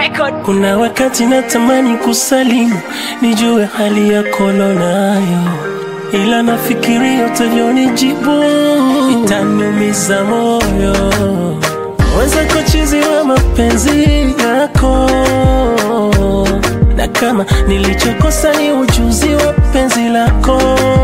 Record. Kuna wakati natamani kusalimu, nijue hali yako nayo, ila nafikiria utavyonijibu itaniumiza moyo. Weza kuchizi wa mapenzi yako, na kama nilichokosa ni ujuzi wa penzi lako,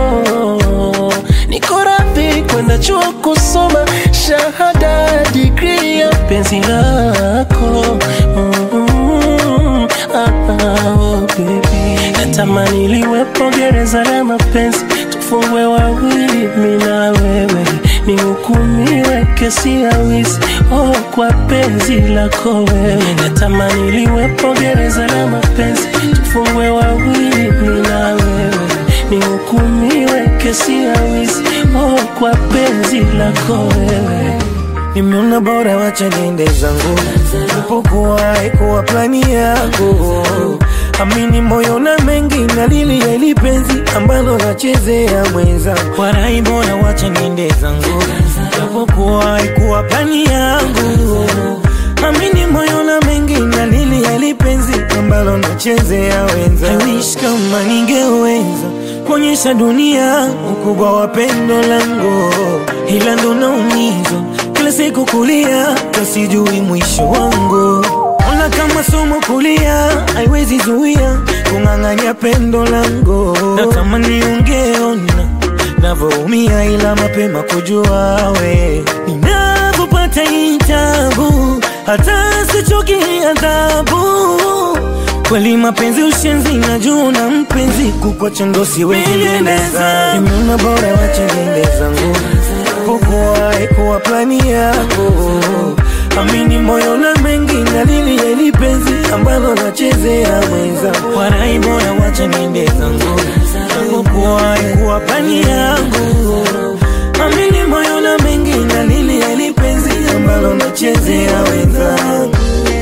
niko radhi kwenda chuo kusoma shahada digri ya penzi lako mm, ah, ah, oh, baby. Natamani liwepo gereza la mapenzi, tufungwe wawili, mi na wewe, nihukumiwe kesi ya wizi oh, kwa penzi lako wewe. Natamani liwepo gereza la mapenzi, tufungwe wawili, mi na wewe, nihukumiwe kesi ya wizi oh, kwa penzi lako wewe. Nimeona bora wacha niende zangu, ipokuwa ikuwa plani yangu. Amini moyo na mengi na lili ya ili penzi ambalo nachezea mwenza. Warai bora wacha niende zangu, ipokuwa ikuwa plani yangu. Amini moyo na mengi na lili ya ili penzi ambalo nachezea wenza. I wish kama ningeweza kuonyesha dunia ukubwa wa pendo langu, ila ndo naumizwa kila siku kulia, kasijui mwisho wangu. Ona kama somo kulia, haiwezi zuia kung'ang'anya pendo langu. Natamani ungeona navyoumia, ila mapema kujua we ninavyopata hii tabu, hata sichoki adhabu kweli mapenzi ushenzi na juu na mpenzi kukwacha ndo siwezi endeza nimeona bora wache niende zangu pokuwa ikuwa plani yako amini moyo na mengi na lili ya ili penzi ambalo nachezea mwenza warai bora wache niende zangu pokuwa ikuwa plani yangu amini moyo na mengi na lili ya ili penzi ambalo nachezea wenzangu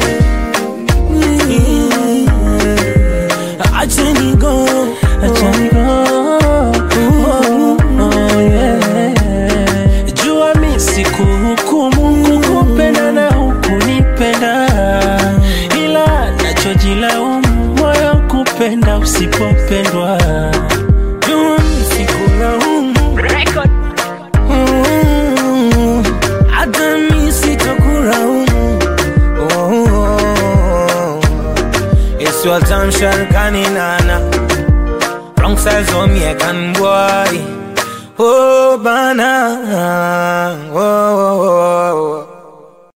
Acha ni go, Acha ni go. Oh, oh, yeah. Jua mi sikuhukumu kukupenda na hukunipenda, ila nachojilaumu moyo kupenda usipopendwa. jua sikulaumu Record. Mm, hata mi sitakulaumu. Oh, oh. It's your time, Sharkani Nana. Wrong size on me, I can boy. Oh, bana. Oh.